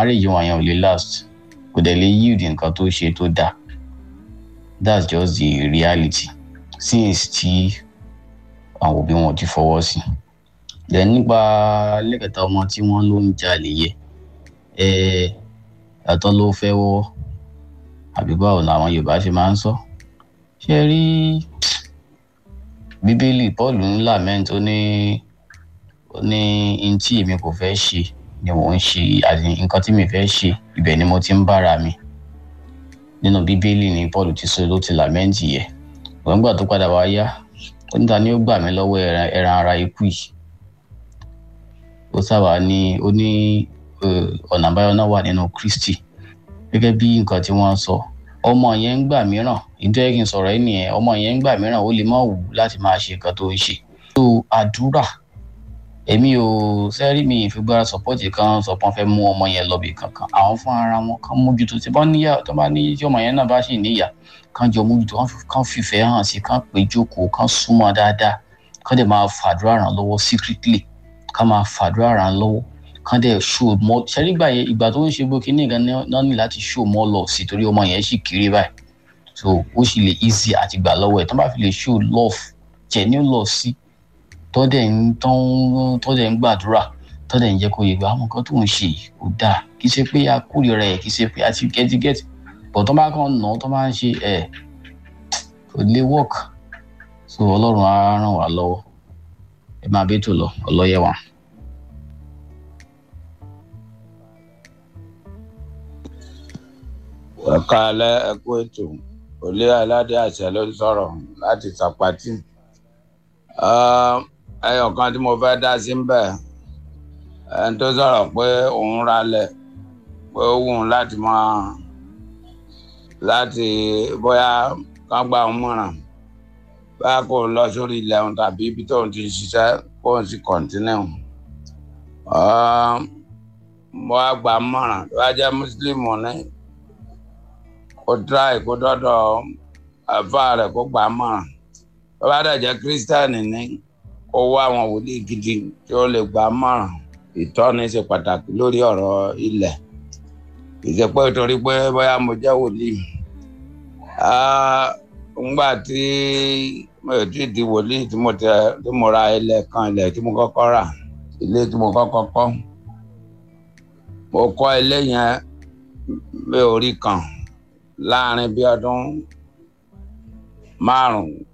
marriage wọn yẹn ò lè last kò dẹ̀ lè yield nǹkan tó ṣe tó dáa that's just the reality since tí àwọn òbí wọn ti fọwọ́ sí then nípa lẹ́kẹ̀ta ọmọ tí wọ́n ló ń jalè yẹ ẹ àtọ́ ló fẹ́ wọ́wọ́ àbí báwo làwọn yorùbá ṣe máa ń sọ ṣe rí bíbélì paul ń lament ó ní ó ní n tí èmi kò fẹ́ ṣe ni mò ń ṣe àti nǹkan tí mi fẹ́ ṣe ibẹ̀ ni mo ti ń bára mi nínú bíbélì ni paul ti sọ ló ti lament yẹ wọ́n gbà tó padà wá yá ó níta ni ó gbà mí lọ́wọ́ ẹran ẹran ara ikú yìí ó sábà ní ó ní ọ̀nà àbáyọ náà wà nínú kristi gẹ́gẹ́ bí nǹkan tí wọ́n sọ ọmọ yẹn ń gbà mìíràn ìdúró kí n sọ̀rọ̀ yìí nìyẹn ọmọ yẹn ń gbà mìíràn ó lè má wù láti máa ṣe nǹkan tó ń ṣe. tó àdúrà èmi ò sẹ́rí mi ìfigbára sọ́pọ́tì kan sọ pé wọ́n fẹ́ mú ọmọ yẹn lọ́bì kankan àwọn fún ara wọn kan mójútó tí wọ́n níyà tó bá ní tí ọmọ yẹn náà bá sì níyà kan jọ mójútó kan fìfẹ́ hàn sí kan pé jókòó kan súnmọ́ dáadáa kan dẹ̀ máa fàdúrà ràn lọ́wọ́ secretly kan máa fàdúrà ràn lọ́wọ́ kan dẹ̀ show more ṣẹ́rígbà yẹn ìgbà tó ń ṣe gbó kínní gan náà ní láti show more love sí torí ọmọ yẹn sì kéré báyìí so ó sì lè easy àti gbà lọ́wọ́ ẹ̀ tó bá fi lè show love genuine love sí tó dẹ̀ ń tó dẹ̀ ń gbàdúrà tó dẹ̀ ń jẹ́ kó yẹ pé àwọn nǹkan tó ń ṣe kò dáa kì í ṣe pé a kórìíra ẹ̀ kì í ṣe pé a ti gẹ́tígẹ́tì but tó bá kàn nà tó bá ń ṣe ẹ̀ kò lè work so ọlọ́run á ràn wá lọ́wọ́ ẹ máa bí tò lọ ọlọ́yẹ̀wà. ẹ̀ka alẹ́ ẹ̀kú ètò òlé aládé àṣẹ ló ń sọ̀rọ̀ láti sàpàtì. ẹyọ kan tí mo fẹ́ dá sí ń bẹ̀ ẹni tó sọ̀rọ̀ pé òun ralẹ̀ pé ó wù ú láti máa láti bóyá kán gba òun mọ̀ràn báyà kó lọ sórí ilẹ̀ òun tàbí ibi tóun ti ṣiṣẹ́ kóun sì kọ̀ǹtínú. mo á gbà mọ̀ràn tó bá jẹ́ mùsùlùmí ní kó tíráì kó dọ́dọ̀ àfa rẹ̀ kó gbà á mọ̀ràn tó bá dẹ̀ jẹ́ kírísítẹ́nì ní kó wá àwọn wòlíì gidi tí ó lè gbà á mọ̀ràn ìtọ́ni ṣe pàtàkì lórí ọ̀rọ̀ ilẹ̀ ìṣepẹ́ torí pé bóyá mo jẹ́ wòlíì ngbà tí mo ò tíì di wòlíì tí mo tẹ tí mo ra ilẹ̀ kan ilẹ̀ tí mo kọ́kọ́ rà ilé tí mo kọ́kọ́ kọ́ mo kọ́ ilé yẹn mi ò rí kan láàrin bí ọdún márùn-ún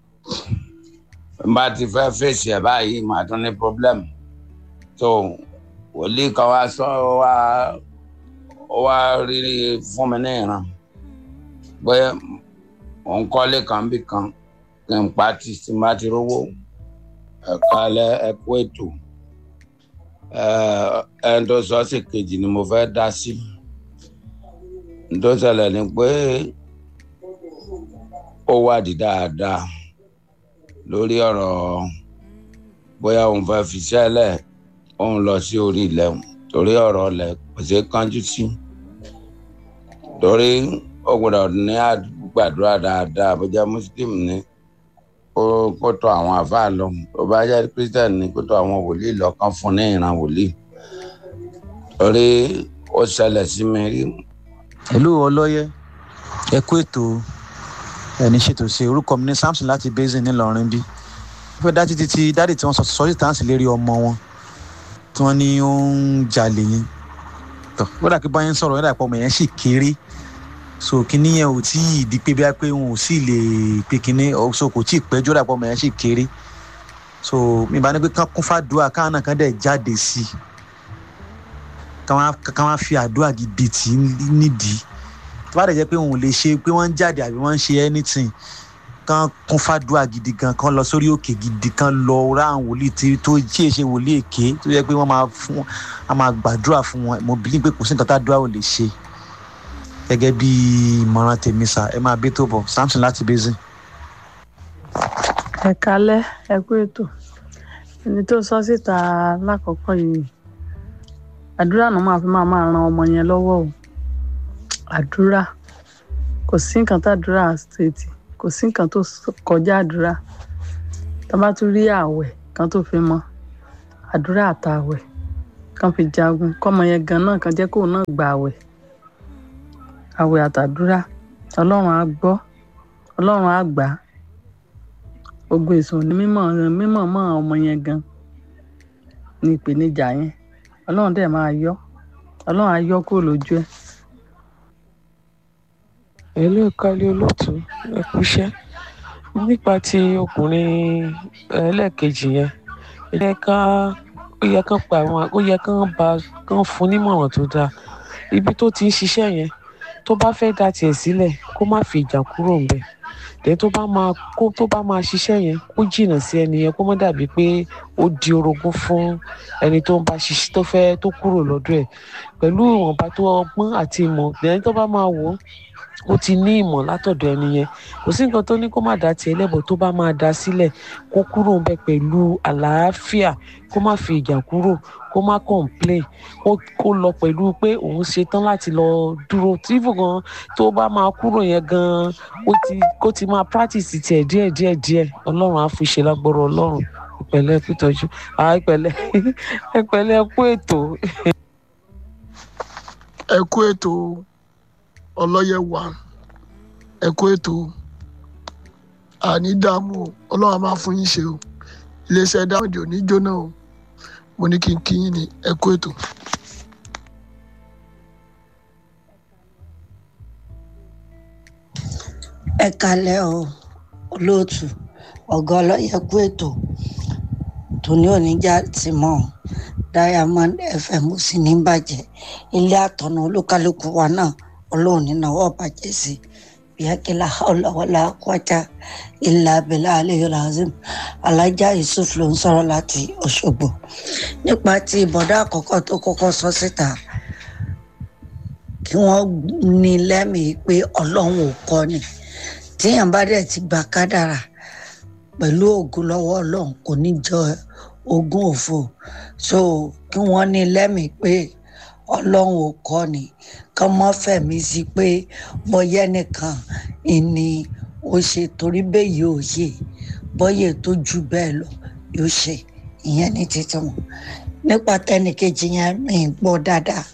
n bá ti fẹ́ fèsì ẹ̀ báyìí màá tún ní problem tó wòlíì kan wá sọ wá wá rí fún mi ní ìran pé òun kọ́lé kan bí kan kí n pa tí tí n bá ti rówó ẹ̀ka ẹ̀kú ètò ẹni tó sọ sí kejì ni mo fẹ́ dá sí tó ṣẹlẹ̀ ni pé ó wádìí dáadáa lórí ọ̀rọ̀ bóyá òun fẹ́ fi ṣẹlẹ̀ òun lọ sí orí ilẹ̀ torí ọ̀rọ̀ ilẹ̀ kò ṣeé kánjú sí torí ó gbọ́dọ̀ ní gbàdúrà dáadáa bó jẹ́ muslim ni kó tọ̀ àwọn àfáà lọ tó bá jẹ́ christian ni kó tọ̀ àwọn wòlíì lọ kán fún ní ìran wòlíì torí ó ṣẹlẹ̀ sí mi rí ìlú ọlọ́yẹ ẹ kú ètò ẹni ṣètò ṣe orúkọ mi ní samson láti basin ńìlọrin bí wọ́n fẹ́ dá títí tí dáàdì tí wọ́n sọ sọ́ọ́sì táǹsì lérí ọmọ wọn tí wọ́n ní ó ń jalè yẹn tọ́ ó dà pé báyẹn ń sọ̀rọ̀ yẹn dà pé ọmọ yẹn sì kéré so kíní yẹn ò tí ì di pé bí a pé wọn ò sì lè pe kíní so kò tí ì pẹ́jọ́ dà pé ọmọ yẹn sì kéré so mi bá ní pé kán kún fàdúrà káwọn náà kán dẹ̀ jáde sí i káwọn á fi àdúrà gidi tì í nídìí tó bá dẹ̀ jẹ́ pé òun lè ṣe pé wọ́n ń jáde àbí wọ́n ń ṣe anything kán kún fàdúrà gidi gan kán lọ sórí òkè gidi kán lọ ra àwọn wòlíì tí tó tí èṣe wòlíì èké tó yẹ pé wọ́n máa fún wọn máa gbàdúrà fún wọn mo bí pé kò sí nǹkan tá a dúrà ò lè ṣe gẹ́gẹ́ bí ìmọ̀ràn tèmi sà ẹ máa bí tó bọ̀ samson láti basin. ẹ kalẹ ẹ kú ètò ẹni tó sọ síta lákòókò yìí àdúrà náà máa fi máa máa ran ọmọ yẹn lọ́wọ́ o àdúrà kò sí nǹkan tá àdúrà stéètì kò sí nǹkan tó kọjá àdúrà tá bá tún rí ààwẹ̀ kan tó fi mọ́ àdúrà àtàwẹ̀ ká kán fi jagun kọ́mọ yẹn gan náà kàn jẹ́ kóun náà gba àwẹ̀ àwẹ̀ àtàdúrà ọlọ́run á gbọ́ ọlọ́run á gbà á ogun èso ní mímọ̀ mímọ̀ mọ́ ọmọ yẹn gan ní ìpèníjà yẹn ọlọ́run dẹ̀ máa yọ ọlọ́run á yọ kúrò lójú ẹ̀. ẹ̀lú ìkàlẹ̀ olóòtú ẹ kú iṣẹ́ nípa ti ọkùnrin ẹlẹ́ẹ̀kejì yẹn ó yẹ ká ó yẹ kán pa àwọn ó yẹ kán bá kán fún nímọ̀ràn tó dáa ibi tó ti ń ṣiṣẹ́ yẹn tó bá fẹ́ dá tiẹ̀ sílẹ̀ kó má fi ìjà kúrò ńbẹ̀ dẹ̀ tó bá máa kó tó bá máa ṣiṣẹ́ yẹn kó jìnnà sí ẹni yẹn kó má dàbí pé ó di orogún fún ẹni tó ń bá ṣiṣẹ́ tó fẹ́ tó kúrò lọ́dọ̀ ẹ̀ pẹ̀lú ìwọ̀nba tó ọgbọ́n àti ìmọ̀ ẹni tó bá máa wò ó ó ti ní ìmọ̀ látọ̀dọ̀ ẹni yẹn kò sí nǹkan tó ní kó má dá tiẹ̀ lẹ́bọ̀ tó bá máa dá sílẹ̀ kó kúrò ńbẹ̀ pẹ̀lú àlàáfíà kó má fi ìjà kúrò kó má complain kó kó lọ pẹ̀lú pé òun ṣetán láti lọ dúró tífù gan tó bá máa kúrò yẹn gan ó ti kó ti máa practice tiẹ̀ díẹ̀ díẹ̀ díẹ̀ ọlọ́run á fi ṣe lágbọ́rọ̀ ọlọ́run ìpẹ̀lẹ́ pítọ́jú ìpẹ̀lẹ́ ìpẹ̀lẹ́ kú ètò. ẹ kú ètò ọlọ́yẹ wa ẹ kú ètò àní dààmú o ọlọ́run á máa fún yín ṣe o iléeṣẹ́ dáhùn ò ní jóná o mo ní kí n kí yín ní ẹ kú ètò. ẹ kalẹ o olóòtú ọgá ọlọyẹ kú ètò tòní oníjà ti mọ diamond fm ó sì ní bàjẹ́ ilé àtọ̀nà olúkálùkù wa náà ọlọ́run nínáwó bàjẹ́ sí bíákẹ́lá ọlọ́wọ́lá kwata ilà abẹ́lá aleyhi razim alájà yusuf ló ń sọ̀rọ̀ láti ọ̀ṣọ́gbó nípa ti ìbọ̀dá àkọ́kọ́ tó kọ́kọ́ sọ síta kí wọ́n ní lẹ́mìí pé ọlọ́run ò kọ́ ni tíyàn bá dẹ̀ ti gba kádàrà pẹ̀lú ògùn lọ́wọ́ ọlọ́run kò ní jọ ogún òfo so kí wọ́n ní lẹ́mìí pé ọlọ́run ò kọ́ ni kán mọ́ fẹ̀mí sí pé bọ́yẹ́ nìkan ìní ó ṣe torí bẹ́ẹ̀ yóò ṣe bọ́yẹ̀ tó ju bẹ́ẹ̀ lọ yóò ṣe ìyẹn ní títí wọn nípa tẹnìkejì yẹn mi ń gbọ́ dáadáa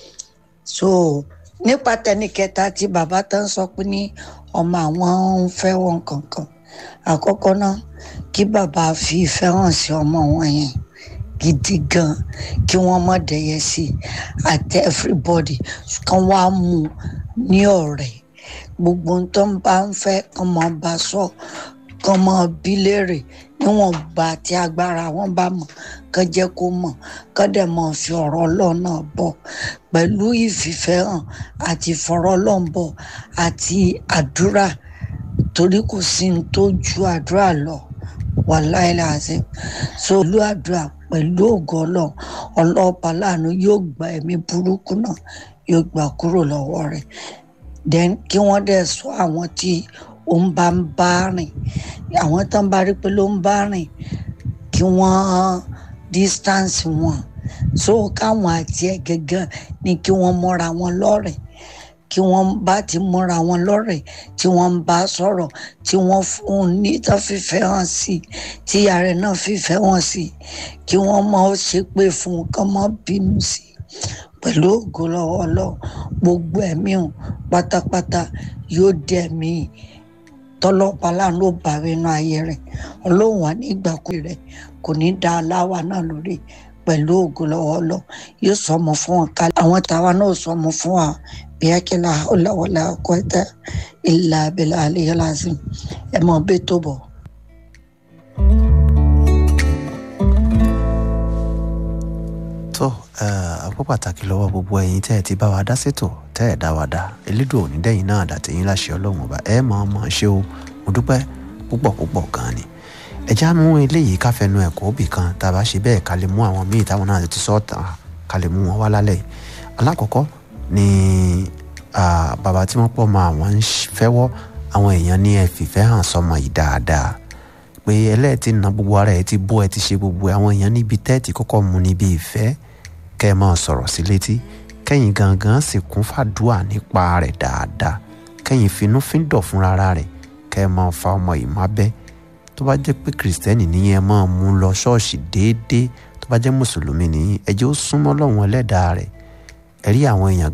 so nípa tẹnìkẹta tí bàbá tán sọ pé ní ọmọ àwọn ń fẹ́ wọn kankan àkọ́kọ́ náà kí bàbá fi ìfẹ́ hàn sí ọmọ wọn yẹn gidi gan kí wọ́n mọ̀ dẹ̀yẹ sí i àti everybody kán wá mú un ní ọ̀rẹ́ gbogbo ohun tó ń bá ń fẹ́ kán mọ̀ bá sọ kán mọ̀ bí léèrè níwọ̀n gbà tí agbára wọn bá mọ̀ kán jẹ́ kó mọ̀ kán dẹ̀ mọ̀ fi ọ̀rọ̀ ọlọ́run náà bọ̀ pẹ̀lú ìfìfẹ́ hàn àti ìfọ̀rọ̀ ọlọ́run bọ̀ àti àdúrà torí kò sí ní tó ju àdúrà lọ wàláì láàzẹ so olú àdúrà pẹ̀lú ògo ọlọ́run ọlọ́ọ̀pá láàánú yóò gba ẹ̀mí burúkú náà yóò gbà kúrò lọ́wọ́ rẹ̀ then kí wọ́n dẹ̀ sọ àwọn tí ó ń bá ń bá rìn àwọn tó ń bá rí pé ló ń bá rìn kí wọ́n distance wọn so káwọn àti ẹ̀ gẹ́gẹ́ ni kí wọ́n mọ́ra wọn lọ́rẹ̀ẹ́ kí wọ́n bá ti múra wọn lọ́rẹ̀ tí wọ́n ń bá sọ̀rọ̀ tí wọ́n fún un ní tó fífẹ́ hàn sí tí ààrẹ náà fífẹ́ hàn sí kí wọ́n mọ̀ ọ́ ṣe pé fún un kán mọ́ bínú sí pẹ̀lú ògo lọ́wọ́ ọlọ́run gbogbo ẹ̀mí hàn pátápátá yóò dẹ̀mí tọ́lọ́pàá láàánú ó bá inú ayé rẹ̀ ọlọ́run wà ní ìgbàkúrẹ́ rẹ̀ kò ní dá aláwa náà lórí pẹ̀lú ògo lọ́wọ́ ọlọ́run yóò sọmọ fún wọn kálí àwọn tàwa náà sọmọ fún wa bíákí la hawla wala quwwata illa billahi aliyil azim ẹ mọ bẹ tó bọ. tó àpò pàtàkì lọ́wọ́ gbogbo ẹ̀yin tẹ́ ẹ ti bá wa dá sétò tẹ́ ẹ dá wa dá elédò onídẹ́yìn náà dàtẹ̀yìn láṣẹ ọlọ́run ọba ẹ mọ̀ ọmọ ṣé o mo dúpẹ́ púpọ̀ púpọ̀ gan ni ẹja mú eléyìí káfẹnu ẹ̀kọ́ òbí kan tá a bá ṣe bẹ́ẹ̀ ká lè mú àwọn míì táwọn náà ti sọ́ọ̀tà ká lè mú wọn wá lálẹ́ alákọ̀ọ́kọ́ ni bàbá tí wọ́n pọ̀ mọ́ àwọn ń fẹ́wọ́ àwọn èèyàn ní ẹ fìfẹ́ hàn sọmọ yìí dáadáa pé ẹlẹ́ẹ̀tì na gbogbo ara ẹ ti bó ẹ ti ṣe gbogbo àwọn èèyàn níbi tẹ́ẹ̀tì kọ́kọ́ mu níbi ìfẹ́ kẹ́ ẹ máa sọ̀rọ̀ sí létí kẹ́yìn gangan sì kún fàdúà nípa rẹ̀ dáadáa kẹ́yìn finúfíndọ̀ fúnra rẹ̀ kẹ́ ẹ máa fa ọmọ yìí má bẹ́ tó bá jẹ́ pé kìrìsìtẹ́nì ní ẹ máa mú lọ ṣọ́ọ̀ṣì déédéé tó tó bá jẹ́ mùsùlùmí nìyí ẹ jẹ́ ó súnmọ́ lọ́wọ́n ẹlẹ́dàá rẹ̀ ẹ rí àwọn èèyàn